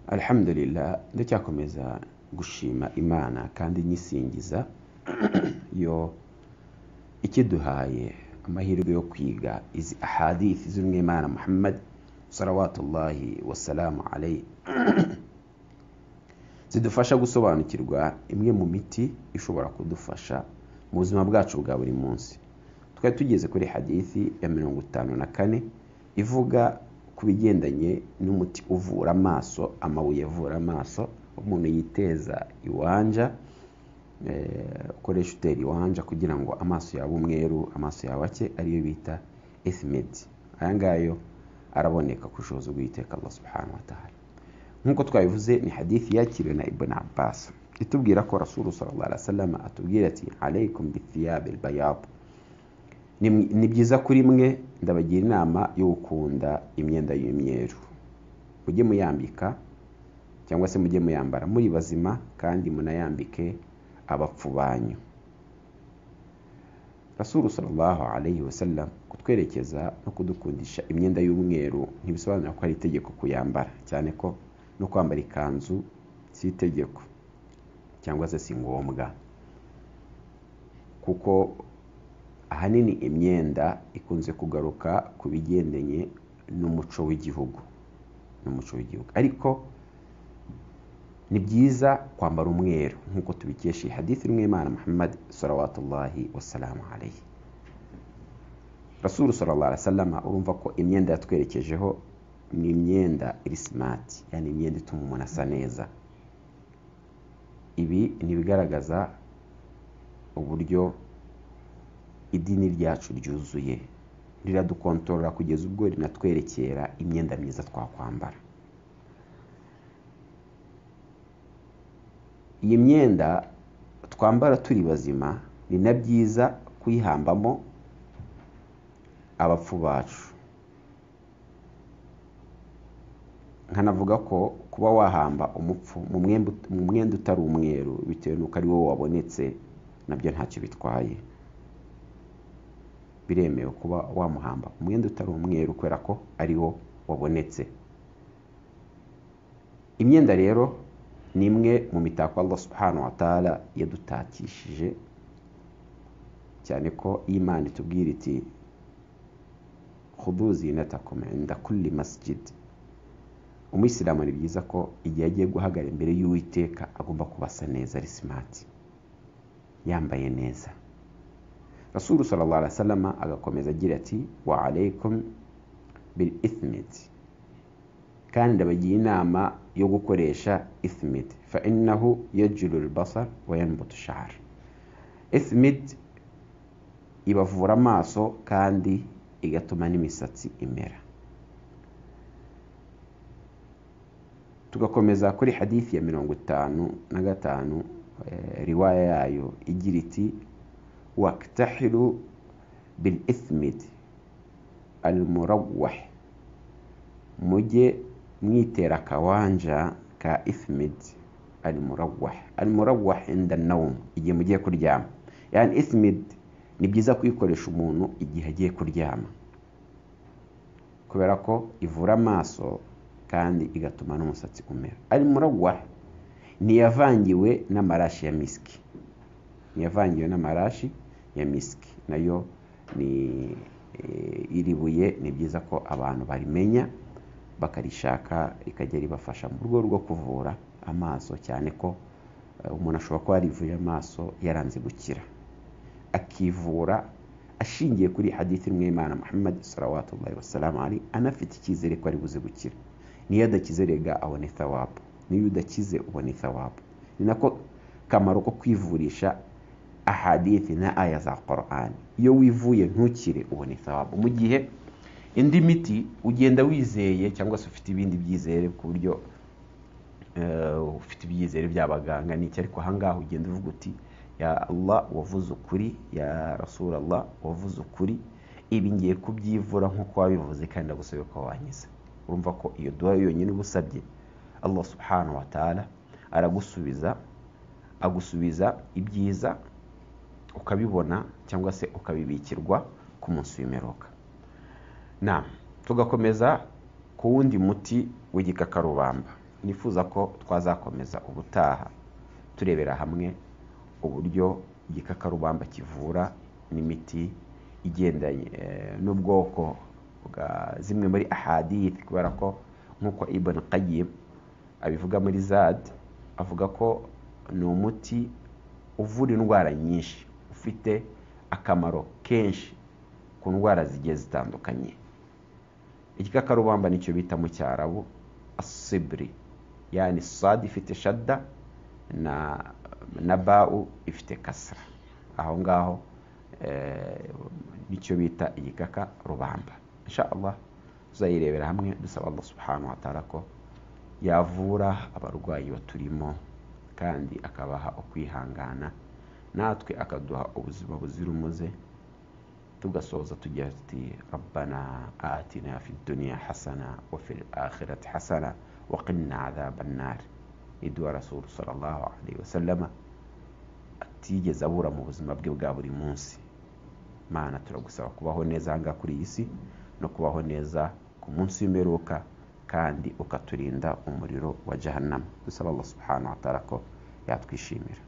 alhamdulillah ndacyakomeza gushima imana kandi nyisingiza yo ikiduhaye amahirwe yo kwiga izi ahadithi z'umwe imana muhammad sarawatullahi wasalamu alayhi zidufasha gusobanukirwa imwe mu miti ishobora kudufasha mu buzima bwacu bwa buri munsi twari tugeze kuri hadithi ya mirongo itanu na kane ivuga ku bigendanye n'umuti uvura amaso amabuye avura amaso umuntu yiteza iwanja ukoresha utera iwanja kugira ngo amaso yaba umweru amaso yawe ake ariyo bita esimedi aya ngaya araboneka ku bushobozi bw'iteka Allah subhanahu wa ta'ala nk'uko twabivuze ni hadithi yakiriwe na ibn Abbas itubwira ko rasulu sallallahu alaihi wasallam atubwira ati alaykum bithiyabi albayad ni byiza kuri mwe ndabagira inama yo gukunda imyenda y'imyeru mujye muyambika cyangwa se mujye muyambara muri bazima kandi munayambike abapfu banyu rasulu sallallahu alayhi wasallam kutwerekeza no kudukundisha imyenda y'umweru ntibisobanura ko ari itegeko kuyambara cyane ko no kwambara ikanzu si itegeko cyangwa se si ngombwa kuko ahanini imyenda ikunze kugaruka ku bigendanye n'umuco w'igihugu n'umuco w'igihugu ariko ni byiza kwambara umweru nk'uko tubikesha hadithi imwe imana muhammad sarawatullahi wasalamu alayhi rasuru sallallahu alaihi wasallam urumva ko imyenda yatwerekejeho ni imyenda iri smart yani imyenda ituma umuntu asa neza ibi ni ibigaragaza uburyo idini ryacu ryuzuye riradukontorora kugeza ubwo rinatwerekera imyenda myiza twakwambara iyi myenda twambara turi bazima ni na byiza kuyihambamo abapfu bacu nkanavuga ko kuba wahamba umupfu mu mwenda utari umweru bitewe n'uko ari wowe wabonetse nabyo ntacyo bitwaye biremewe kuba wamuhamba umwenda utari umweru kubera ko ari wo wabonetse imyenda rero ni imwe mu mitako Allah subhanahu wa ta'ala yadutakishije cyane ko imana itubwira iti khudu zinatakum inda kulli masjid umuyisilamu ni byiza ko igihe agiye guhagarara imbere y'uwiteka agomba kubasa neza ari smart yambaye neza rasulu sallallahu alaihi wasallam agakomeza agira ati wa alaikum bil ithmit kandi ndabagira inama yo gukoresha ithmit fa innahu yajulu albasar wa yanbutu shahr ithmit ibavura amaso kandi igatuma n'imisatsi imera tugakomeza kuri hadithi ya mirongo itanu na gatanu riwaya yayo igira iti waktahiru bil ithmid al murawah mujye mwitera akawanja ka ithmid al murawah al murawah inda nawm igihe mugiye kuryama yani ithmid ni byiza kuyikoresha umuntu igihe agiye kuryama kubera ko ivura amaso kandi igatuma n'umusatsi umera ari muragwa ntiyavangiwe n'amarashi ya misiki ntiyavangiwe n'amarashi ya misiki nayo ni iri buye ni byiza ko abantu barimenya bakarishaka rikajya ribafasha mu rwego rwo kuvura amaso cyane ko umuntu ashobora kuba yarivuye amaso yaranze gukira akivura ashingiye kuri hadithi imwe y'imana muhammad salawatullahi wasalamu ari anafite icyizere ko ari buze gukira niyo adakize rega abona ithawabu niyo udakize ubona ithawabu ni nako kamaro ko kwivurisha ahadithi na aya za Qur'an iyo wivuye ntukire ubona ithawabu mu gihe indi miti ugenda wizeye cyangwa se ufite ibindi byizere ku buryo ufite ibyizere by'abaganga n'icyo ariko ahangaha ugenda uvuga uti ya Allah wavuze ukuri ya Rasul Allah wavuze ukuri ibi ngiye kubyivura nk'uko wabivuze kandi ndagusabye ko wankiza urumva ko iyo duha yonyine uba usabye Allah subhanahu wa ta'ala aragusubiza agusubiza ibyiza ukabibona cyangwa se ukabibikirwa ku munsi w'imperuka na tugakomeza ku wundi muti w'igikakarubamba nifuza ko twazakomeza ubutaha turebera hamwe uburyo igikakarubamba kivura n'imiti igendanye eh, n'ubwoko bwa zimwe muri ahadithi kubera ko nk'uko ibn qayyim abivuga muri zad avuga ko ni umuti uvura indwara nyinshi ufite akamaro kenshi ku ndwara zigiye zitandukanye igikakarubamba nicyo bita mu cyarabu asibiri yani sadi ifite shada na na bawu ifite kasara aho ngaho nicyo bita igikaka rubamba Allah tuzayirebera hamwe dusaba Allah subhanahu wa ta'ala ko yavura abarwayi baturimo kandi akabaha ukwihangana natwe akaduha ubuzima buzira umuze tugasoza tugira tuti rabbana atina fi dunya hasana wa fil akhirati hasana wa qina adhaban nar idua rasul sallallahu alaihi wasallama atigeze abura mu buzima bwe bwa buri munsi mana turagusaba kubaho neza ahangaha kuri iyi si no kubaho neza ku munsi w'imperuka kandi ukaturinda umuriro wa jahannama dusaba allah subhanahu wa ta'ala ko yatwishimira